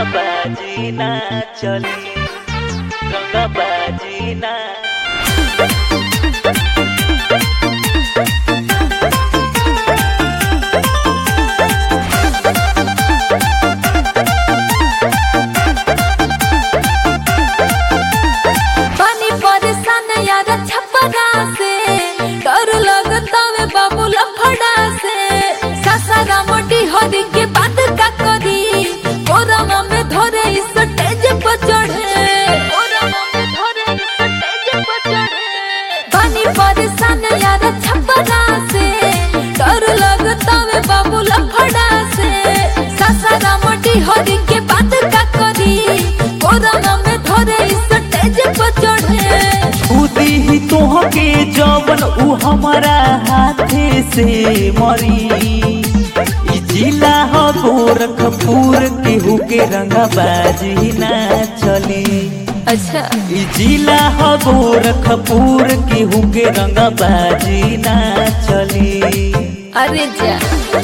रंगबाजी ना चली रंगबाजी ना पानी परेशान यार छपरा से डर लगता वे बाबू लफड़ा से सासारा मोटी हरी के बात का करी कोरमा में धरे इस स्टेज पर चढ़े कोरमा में धरे इस स्टेज पर चढ़े पानी परेशान यार छपरा से डर लगता वे बाबू लफड़ा से सासारा मोटी हरी के बात का करी कोरमा में धरे इस स्टेज पर चढ़े खुदी ही तोहके जवन उ हमारा हाथे से मरी ई जिला ह गोरखपुर केहू के रंगबाजी ना चली अच्छा ई जिला ह गोरखपुर केहू के रंगबाजी ना चली अरे जा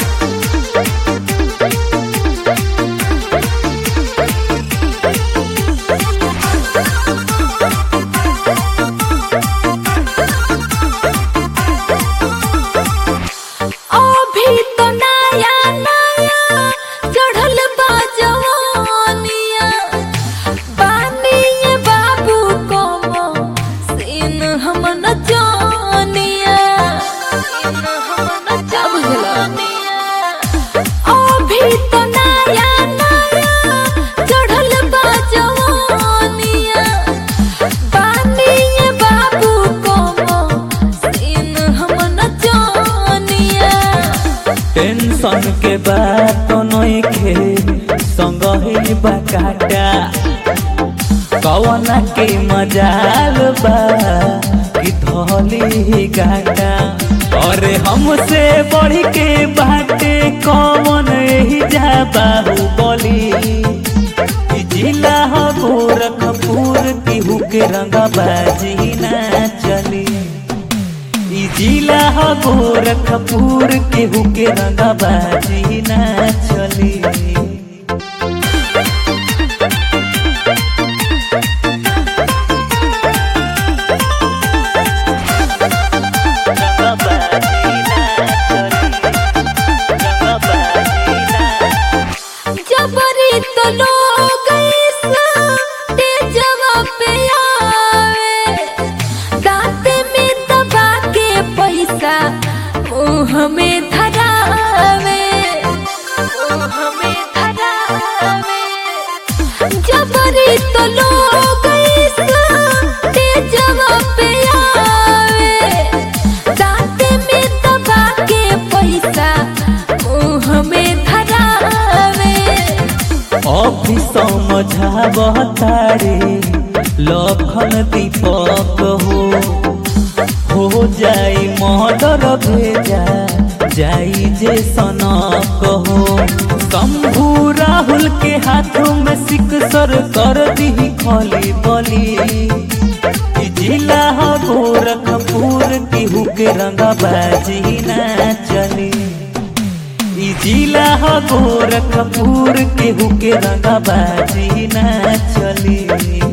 अभी तो नया नया चढ़ल बा जवानिया बानिए बाबू को सीन हम न जानिया सीन हम न जानिया अभी तो नया नया चढ़ल बा जवानिया बानिए बाबू को सीन हम न जानिया टेंशन के बात नइखे संग ही बकाटा कवना के मजाल बा कि धली ही गाटा अरे हमसे बढ़ के बाटे कौन ही जा बाहुबली ई जिला ह गोरखपुर केहू के रंगबाजी ना चली ई जिला ह गोरखपुर केहू के रंगबाजी ना चली जबरी तो लोग तेजवा पे आवे दांत में दबा के पैसा मुंह में धरावे मुंह में धरावे जबरी तो लोग तेजवा पे आवे दांत में दबा के पैसा मुंह में धरावे अभी समझाव तारे लखन दीपक हो हो जाई मर्डर भेजा जाई जे सनक हो शंभू राहुल के हाथों में सिकसर कर दी खली बली ई जिला ह गोरखपुर केहू के रंगबाजी ना चली ई जिला ह गोरखपुर केहू के रंगबाजी ना चली